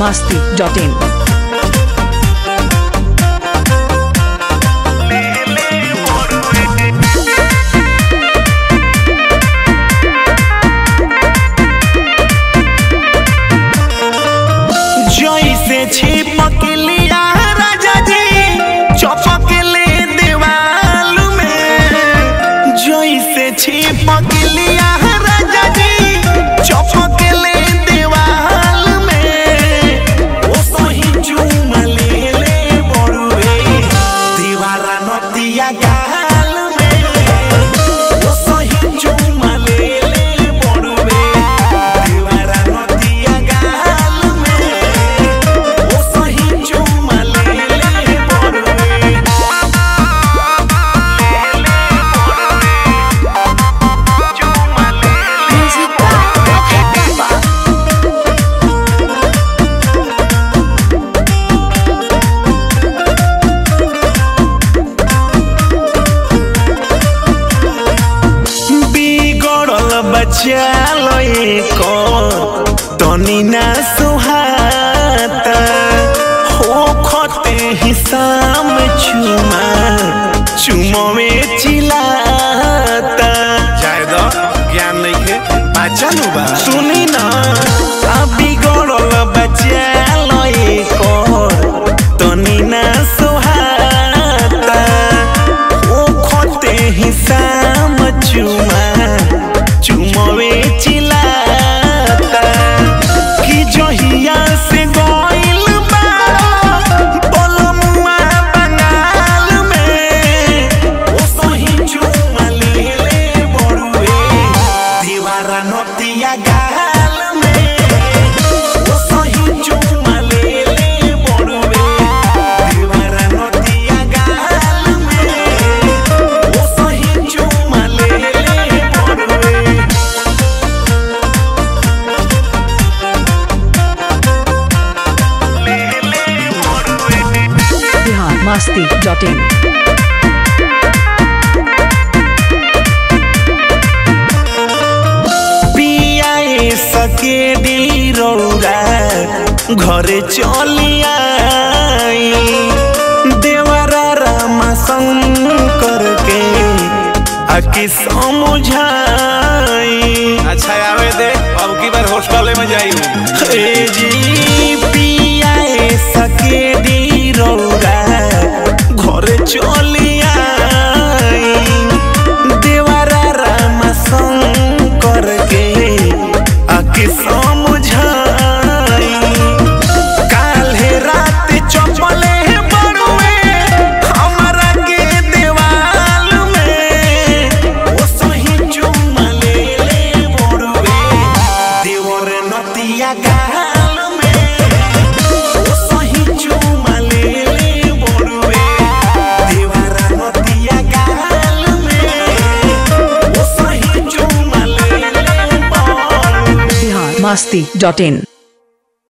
masti.in. जैसे छिपक लिया राजा जी चपक ले दीवाल में जैसे छिपक लिया राजा जी चपक ले दीवाल में ओ सही चूम ले ले बड़ुए दीवारा नतिया गाल में ओ सही चूम ले ले बड़ुए दीवारा नतिया गाल में ओ सही चूम ले ले बड़ुए बिगड़ल बच्चा लइको तनी ना सुहाता हो खते हिसाम चुमा चुमवे चिलाता जायद ज्ञान नइखे बाचन बा सुनी ना आ बिगड़ल बच्चा लइको तनी ना सुहाता ओ खते हिसाम चुमा चुमवे चिलाता कि जहिया से गइल बा बलमुआ बंगाल में ओ सही चुमा ले ले बड़ुए दीवारा नतिया गाल में ओ सही चुमा ले ले बड़ुए दीवारा नतिया गाल में ओ सही चुमा ले ले बड़ुए Bihar masti.in. पियाए सके रौरा घरे चलिया देवरा रामा शंकर के आके समझाई अच्छा आवे दे अब की बार हॉस्टल में जाई हे जी पियाए सके रौरा घरे चलिया देवरा रामा शंकर के आके समझाई काल्हे रात चपले बड़ुए हमरा के देवाल में ओ सही चुमा ले ले बड़ुए देवर नतिया गाल में ओ सही चुमा ले ले बड़ुए देवरा नतिया गाल में ओ सही चुमा ले ले बड़ुए Bihar masti.in.